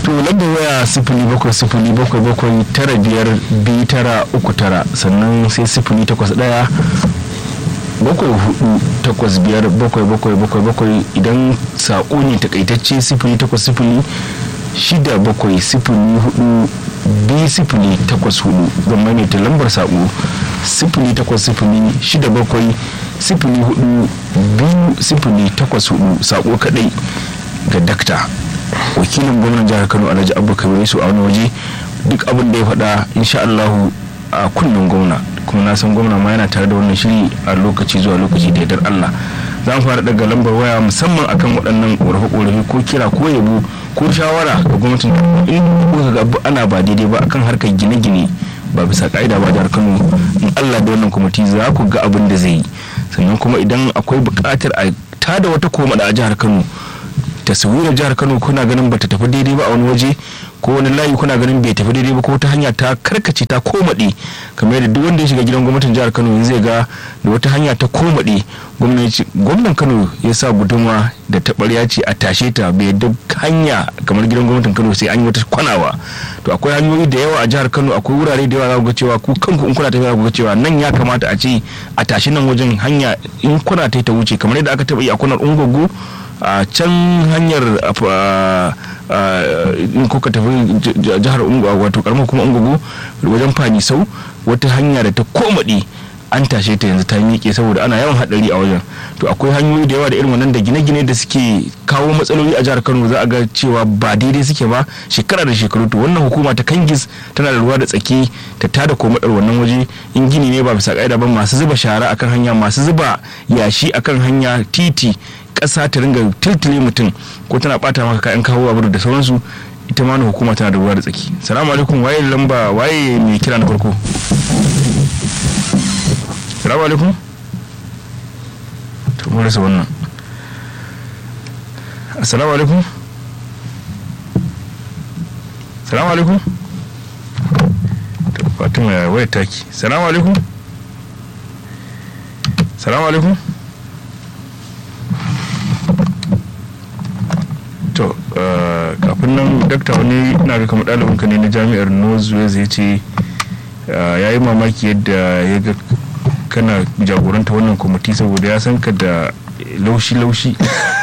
to lambar waya sifili bakwai sifili bakwai bakwai tara biyar biyu tara uku tara sannan sai sifili takwas ɗaya bakwai hudu takwas biyar bakwai bakwai bakwai bakwai idan saƙo ne takaitacce sifili takwas sifili shida bakwai sifili hudu biyu sifili takwas hudu zan maimaita lambar saƙo sifili takwas sifili shida bakwai sifili hudu biyu sifili takwas hudu saƙo kadai ga dakta wakilin gwamnan jihar kano alhaji abu kabir su a wani waje duk abin da ya faɗa insha allahu a kunnen gwamna kuma na san gwamna ma yana tare da wannan shiri a lokaci zuwa lokaci da yardar allah za mu fara daga lambar waya musamman akan waɗannan ƙorafe-ƙorafe ko kira ko yabo ko shawara ga gwamnatin in kuka ga ana ba daidai ba akan harkar gine-gine ba bisa ka'ida ba jihar kano in allah da wannan kwamiti za ku ga abin da zai yi sannan kuma idan akwai buƙatar a tada wata komada a jihar kano taswirar jihar kano kuna ganin bata tafi daidai ba a wani waje ko wani layi kuna ganin bai tafi daidai ba ko ta hanya ta karkace ta komaɗe kamar yadda duk wanda ya shiga gidan gwamnatin jihar kano zai ga da wata hanya ta komaɗe gwamnan kano ya sa gudunwa da taɓarya ce a tashe ta bai yadda hanya kamar gidan gwamnatin kano sai an yi wata kwanawa to akwai hanyoyi da yawa a jihar kano akwai wurare da yawa za ku ga cewa ku kanku in kuna tafiya za ku ga cewa nan ya kamata a ce a tashi nan wajen hanya in kuna ta ta wuce kamar yadda aka taɓa yi a kunar ungogo a can hanyar in kuka tafi jihar wato karamar kuma ungugu wajen fani sau wata hanya da ta komaɗe an tashe ta yanzu ta miƙe saboda ana yawan haɗari a wajen to akwai hanyoyi da yawa da irin wannan da gine-gine da suke kawo matsaloli a jihar kano za a ga cewa ba daidai suke ba shekara da shekaru to wannan hukuma ta kangis tana da ruwa da tsaki ta tada komadar wannan waje in gini ne ba bisa ka'ida ba masu zuba shara akan hanya masu zuba yashi akan hanya titi ƙasa ta ringa tiltile mutum ko tana bata maka kayan kawo abu da sauransu ita ma hukuma tana da ruwa da tsaki salamu alaikum waye lamba waye mai kira na farko salamu alaikum to mun rasa wannan assalamu alaikum salamu alaikum to fatima ya waya taki salamu alaikum salamu alaikum to kafin nan dakta wani na ga kamar ɗalibinka ne na jami'ar northwest ya ce ya yi mamaki yadda ya ga kana jagoranta wannan kwamiti saboda ya san ka da laushi-laushi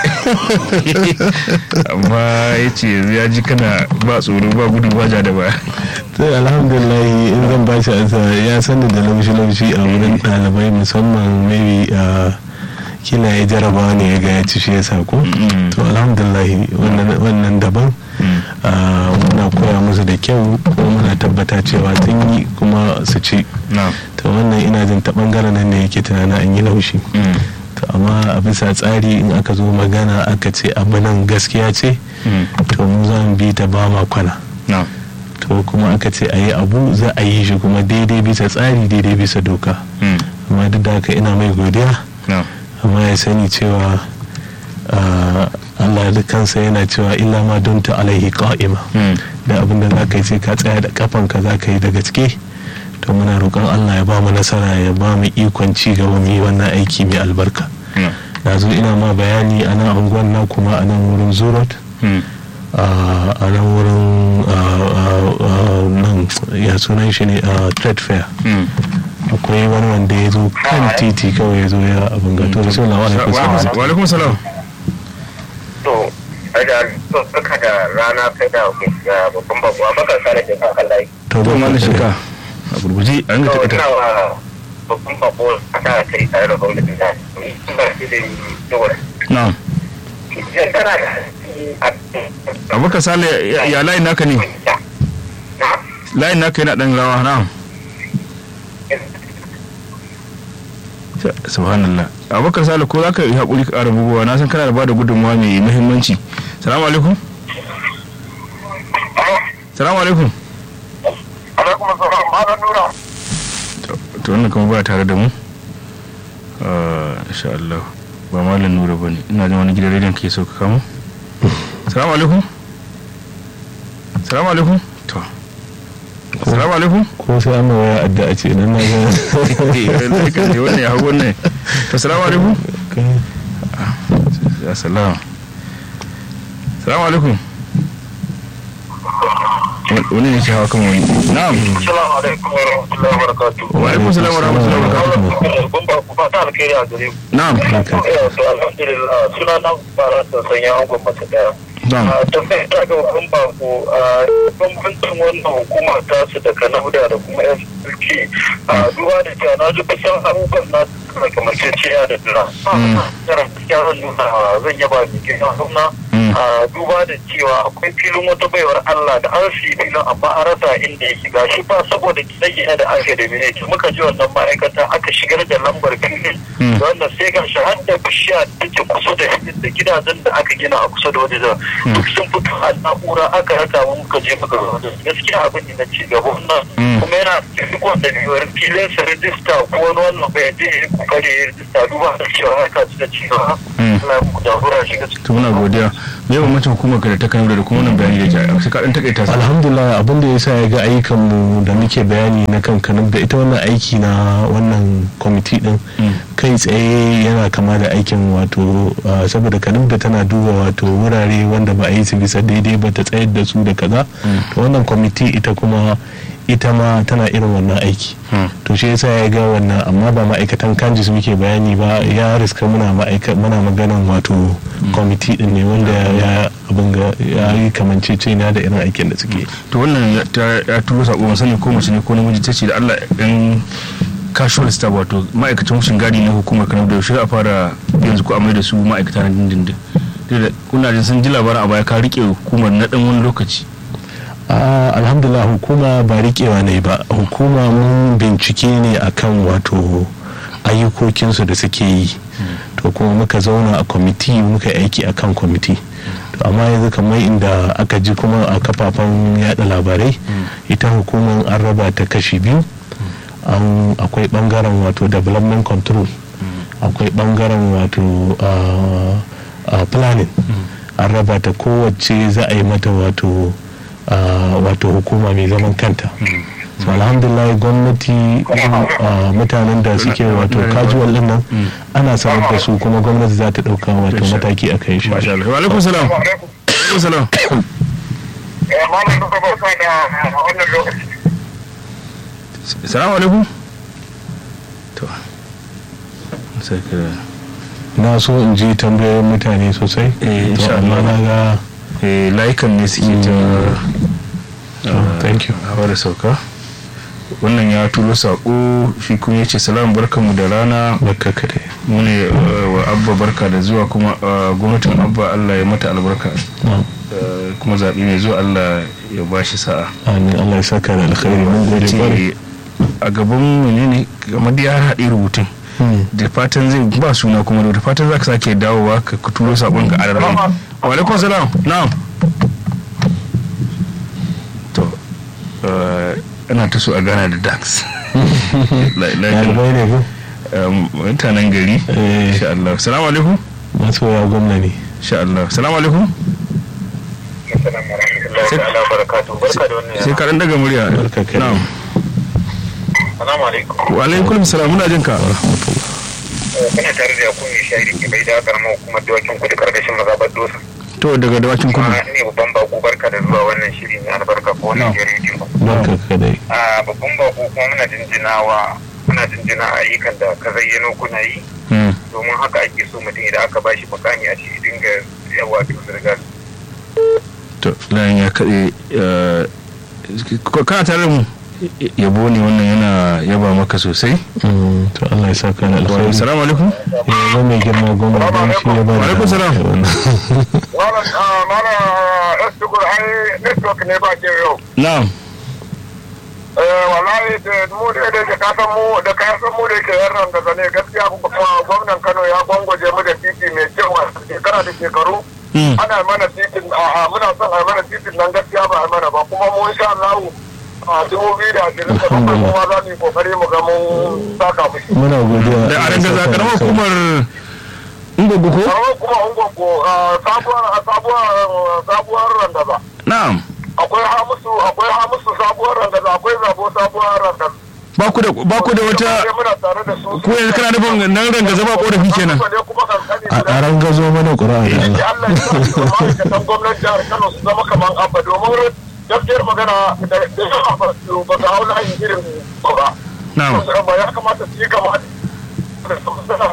amma ya ce ya ji kana ba tsoro ba gudu ba ja da ba sai alhamdulillah in zan ba shi ansa ya sani da laushi-laushi a wurin ɗalibai musamman maybe kila ya jaraba ne ya ga ya ci shi ya sako to alhamdulillah wannan daban muna koya musu da kyau kuma muna tabbata cewa sun yi kuma su ci to wannan ina jin ta bangaren nan ne yake tunanin an yi laushi to amma a bisa tsari in aka zo magana aka ce abu nan gaskiya ce to mu za mu bi ta ba ma kwana to kuma aka ce a yi abu za a yi shi kuma daidai bisa tsari daidai bisa doka amma duk da haka ina mai godiya amma ya sani cewa Allah da kansa yana cewa illa ma don ta alaihi qa'ima da abin da za ka yi sai ka tsaya da kafanka za ka yi da gaske to muna roƙon Allah ya ba mu nasara ya ba mu ikon ci gaba mu yi wannan aiki mai albarka na zo ina ma bayani a nan unguwan na kuma a nan wurin zurot a nan wurin nan ya sunan shi ne trade fair akwai wani wanda ya zo kan titi kawai ya zo ya abin gato da sun lawa wa alaikum salam to da baka da rana kai da babban babuwa baka sare da kan layi to ba ma shika a gurguje an ga to ina wa babban babuwa ta kai tare da gwamnatin da ba shi da dole na'am idan kana da abubakar sale ya layin naka ne layin naka yana dan rawa na'am subhanallah abubakar sale ko zaka yi haƙuri ka ƙara bugowa na san kana da bada gudunmawa mai muhimmanci salamu alaikum salamu alaikum alaikum assalam malam nura to wannan kuma ba tare da mu insha Allah ba malam nura bane ina jin wani gidan rediyon ke so ka kamo salamu alaikum salamu alaikum to salamu alaikum ko sai an waya addu'a ce nan na ga wannan ya hau wannan to salamu alaikum ya salam salamu alaikum wani ne ke hawa kan wani na'am Assalamu alaikum wa rahmatullahi wa barakatuh. wa alaikum salam wa rahmatullahi wa barakatuh Ban ba ku fata alkhairi a gare ku. na'am Eh, to alhamdulillah suna nan fara da sanya an gwamnati daya. na'am a tafiyar ta ga hukun bako a bambancin wannan hukuma ta su da kanauda da kuma yan sulki a duba da cewa na ji kusan abubuwan na suna kamar ceciya da dira tara gaskiya zan nuna zan yaba mai girma gwamna a duba da cewa akwai filin wata baiwar Allah da an fi filin amma an rasa inda ya shiga shi ba saboda gine-gine da aka da mene muka ji wannan ma'aikata aka shigar da lambar filin da wannan sai ga shi har da bishiya da take kusa da da gidajen da aka gina a kusa da wajen duk sun fito a na'ura aka raka mu muka je muka zo da su. gaskiya abin da na ci gaba wannan kuma yana cikin wanda biyar filin sa rijista ko wani wannan bai je ya yi kokari ya rijista duba da cewa haka ci da cewa Allah ya muku jagora shi gaskiya to muna godiya me yawan mutum hukumar ka da ta kanauda da kuma wannan bayani da ke sai ka dan takaita sa alhamdulillah abin da ya sa ya ga ayyukanmu da muke bayani na kan kanub da ita wannan aiki na wannan kwamiti din kai tsaye yana kama da aikin wato ah, saboda kanub da tana duba wato wurare wanda ba a yi su bisa daidai ba ta tsayar da su da kaza to wannan kwamiti ita kuma ita ma tana irin wannan aiki to shi yasa ya ga wannan amma ba ma'aikatan kanjis muke bayani ba ya riska muna ma'aika muna maganan wato kwamiti din ne wanda ya abin ga ya yi kamanceceniya da irin aikin da suke to wannan ya- ta ya turo sako ban sani ko mace ne ko namiji ta ce da Allah dan casual staff wato ma'aikacin wucin gadi na hukumar kanau da yaushe a fara yanzu ko amai da su ma'aikata na dindindin Duk da kuna jin sun ji labarin a baya ka rike hukumar na dan wani lokaci Ah, alhamdulillah hukuma ba riƙewa ne ba hukuma mun bincike ne akan wato ayyukokinsu da suke yi to kuma muka zauna a kwamiti muka yi aiki akan kwamiti to amma yanzu kamar inda aka ji kuma a kafafen yada labarai ita hukumar an raba ta kashi biyu an akwai bangaren wato development control akwai bangaren wato ah, ah, planning an raba ta kowace za a yi mata wato ah, wato hukuma mai zaman kanta so alhamdulillah gwamnati ah, mutanen da suke wato casual din nan ana sanar da su kuma gwamnati za ta dauka wato mataki a kai shi masha Allah wa alaikum salam wa alaikum salam Eh, malam duka barka da wannan lokaci. salamu alaikum to sai ka na so in ji tambayoyin mutane sosai Eh, insha to amma Allah. na ga eh layukan ne suke ta Oh, thank you. hawa da sauka wannan ya turo sako shi kuma ya ce salam barkanmu da rana barka ka dai mu ne uh, wa abba barka da zuwa kuma uh, gwamnatin abba allah ya mata albarka Na'am. Uh, kuma zaɓi mai zuwa allah ya ba shi sa'a amin Allah ya saka da alkhairi mun ya gode kwarai ce a gaban menene kamar da ya haɗe rubutun Hmm. da fatan zai ba suna kuma da fatan za ka sake dawowa ka ka turo sabon ka adarrai wa alaikum salam na'am to uh, ana ta so a gana da dax La- la- ɗalibai ne ko um, mutanen gari Eh. insha Allah salamu alaikum masoya gwamna ne insha Allah salamu alaikum Assalamu alaikum ta'ala barakatuhu. Barka da wannan sai yana. ka dan daga murya Barka ka na'am Assalamu alaikum. wa alaikum salam muna jin ka Eh, Kuna tare da yakun mai shayi da ke bai da karamar hukumar dawakin kudu karkashin mazabar dosa. to daga dawakin Kuma kudu ne babban bako barka da zuwa wannan shiri mai albarka ko wannan gidan rediyo. barka ka dai A babban bako kuma muna jinjinawa muna jinjina ayyukan da ka zayyano kuna yi Hmm. domin haka ake so mutum idan aka bashi mukami a ce dinga yawa to zirga to layin ya kaɗe eh, ko- kana tare da mu yabo ne wannan yana yaba maka sosai Mm, to Allah ya saka da alkhairi salamu alaikum ya zo mai girma gwamna don shi ya ba Wa alaikum salam. Malam mana Estugur ai network ne ba ke yau. na'am Eh wallahi da mu da da ka san mu da ka san mu da ke yarran da zane gaskiya kuma gwamnan Kano ya gwangwaje mu da titi mai kyau a shekara da shekaru. Hmm. Ana mana titin a muna son a mana titin nan gaskiya ba a mana ba kuma mu insha Allah a dubu biyu da ashirin da bakwai kuma za mu yi kokari mu ga mun saka mushi. muna godiya da a Allah ya rangaza saka da karamar alkhairi. hukumar ungogo ko Karawar kuma ungongo sabuwar sabuwar sabuwar randaza. na'am Akwai hamusu akwai hamusu sabuwar randaza akwai zabo sabuwar randaza. ba ku da ba ku da wata muna tare da su. ko yanzu kana nufin nan rangaza ba korafi kenan a a rangazo mana ƙura'a da Allah Allah ya sa ma'aikatan gwamnan jihar Kano su zama kamar abba domin gaskiyar magana da yawa ba su ba su hau layin irin ba na'am ba ya kamata su yi gaba da su suna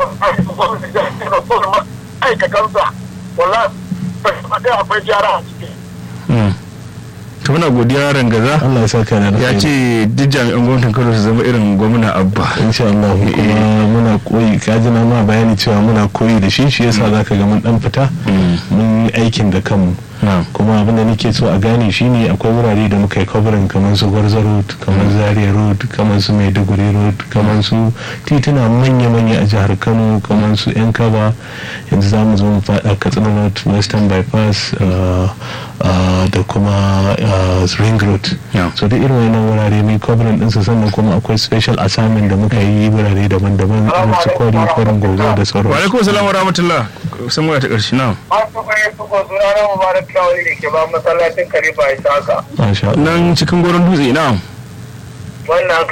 aikatansa wallahi ba akwai gyara a ciki Mm. to muna godiya rangaza Allah ya saka da ya alkhairi. ce duk jami'an gwamnatin kano su zama irin gwamna abba insha Allah kuma muna koyi kaji na ma bayani cewa muna koyi da shi shi yasa zaka ga mun dan fita mun yi aikin da kanmu na'am kuma abin da nake so a gane shine akwai wurare da muka yi covering kamar su gwarza road kamar zaria road kamar su maiduguri road kamar su tituna manya-manya a jihar kano kamar su yan kaba yanzu za mu zo mu faɗa katsina road western bypass uh, uh, da kuma uh, ring road Yeah. so duk irin wannan wurare mai covering ɗinsu sannan kuma akwai special assignment da muka yi wurare daban-daban irin su kwari kwarin gobe da wa sauran alaikum salam wa rahmatullah san waya ta karshe na'am an su kwaye su ko suna na mubarak kyawun da ke ba masallacin karifa ya haka masha Allah nan cikin goron dutse na'am wannan